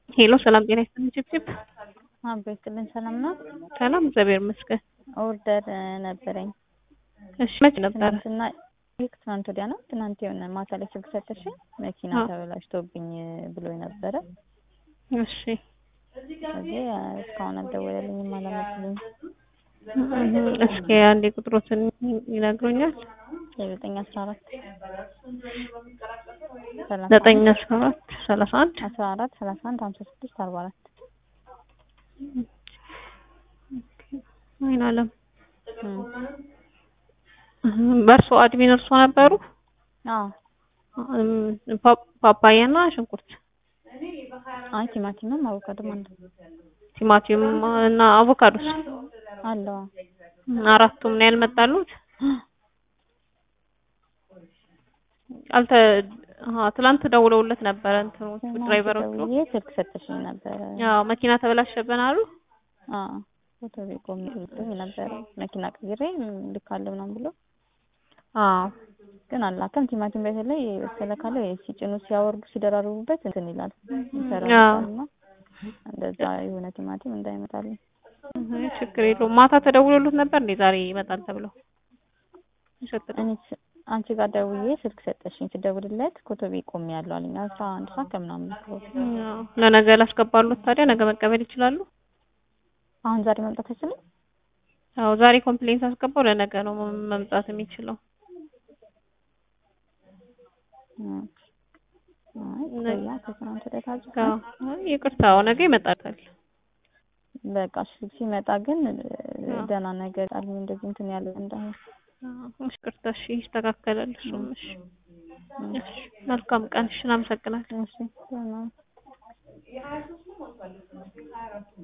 ሄሎ ሰላም ጤና ይስጥልኝ ችፕችፕ አቤትልን ሰላም ነው። ሰላም እግዚአብሔር ይመስገን። ኦርደር ነበረኝ እሺ መች ነበረ? ትናንትና ይህ ትናንት ወዲያ ነው። ትናንት የሆነ ማታ ላይ ስልክ ሰጠሽኝ መኪና አዎ። ተበላሽቶብኝ ብሎ ነበረ። እሺ እዚህ እስካሁን አልደወለልኝም አላመጡልኝ። እስኪ አንዴ ቁጥሮትን ይነግሩኛል። የዘጠኝ አስራ አራት ዘጠኝ አስራ አራት ሰላሳ አንድ አስራ አራት ሰላሳ አንድ ሀምሳ ስድስት አርባ አራት አይን አለም በእርሶ አድሚን እርሶ ነበሩ? አዎ እም፣ ፓ- ፓፓያና ሽንኩርት፣ አይ ቲማቲምም አቮካዶም አለ ቲማቲም እና አቮካዶስ አለው አራቱም ነው ያልመጣሉት? አልተ አሀ ትላንት ደውለውለት ነበረ እንትኖቹ ድራይቨሮቹ። ደውዬ ስልክ ሰጠሽኝ ነበረ። ያው መኪና ተበላሸብን አሉ። አዎ ፎቶ ቤት ቆሜ ብሎኝ ነበረ መኪና ቀይሬ ልካለሁ ምናምን ብሎ አዎ ግን አላከም። ቲማቲም በተለይ የበሰለ ካለ ሲጭኑ ሲያወርዱ ሲደራርቡበት እንትን ይላል ይሰራልና እንደዛ የሆነ ቲማቲም እንዳይመጣልኝ አይ ችግር የለውም። ማታ ተደውሎለት ነበር እንዴ ዛሬ ይመጣል ተብለው ይሸጥል እኔ ስ- አንቺ ጋር ደውዬ ስልክ ሰጠሽኝ። ስደውልለት ኮቶቤ ቆሜ ያለው አለኝ አስራ አንድ ሰዓት ከምናምን ነው። ያው ለነገ ላስገባሉት ታዲያ ነገ መቀበል ይችላሉ? አሁን ዛሬ መምጣት አይችልም። ያው ዛሬ ኮምፕሌንት አስገባው ለነገ ነው መ- መምጣት የሚችለው። እም። አይ ቆያ ከትናንት ወዲያ ታዝጋ ያው አይ ይቅርታው ነገ ይመጣል። በቃ እሺ፣ ሲመጣ ግን አዎ። ደህና ነገር አለኝ እንደዚህ እንትን ያለ እንዳይሆን አዎ እሺ፣ ይቅርታ እሺ፣ ይስተካከላል እሱም። እሺ እም። እሺ፣ መልካም ቀን። እሺ፣ እናመሰግናለን። እሺ ደህና